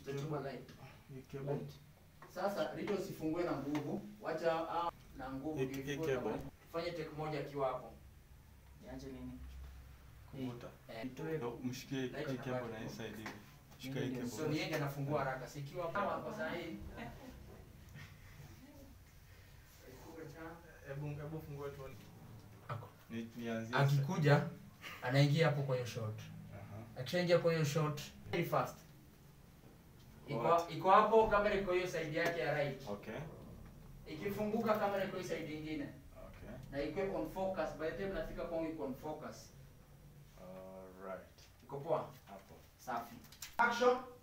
Tutachukua light. Hii cable. Light. Sasa Rito usifungue na nguvu, wacha ah, na nguvu Hii- ndio hii ifungue cable. kama- Fanye take moja akiwa hapo. Niache nini? Kuvuta. Eh, Nitoe Ndio, Mshikie hii Light cable inabaki. na hii side hivi. Shika hii Ndio, so cable. ni yeye anafungua haraka. Sikiwa kama kwa saa hii. Hebu hebu fungua tuone. Ako. Ni nianzie. Akikuja anaingia hapo kwa hiyo shot. Aha. Akishaingia kwa hiyo shot very fast. Iko What? iko hapo kamera iko hiyo side yake ya right. Okay. Ikifunguka kamera iko hiyo side nyingine. Okay. Na iko on focus. By the time nafika kwangu iko on focus. Alright. Iko poa? Hapo. Safi. Action.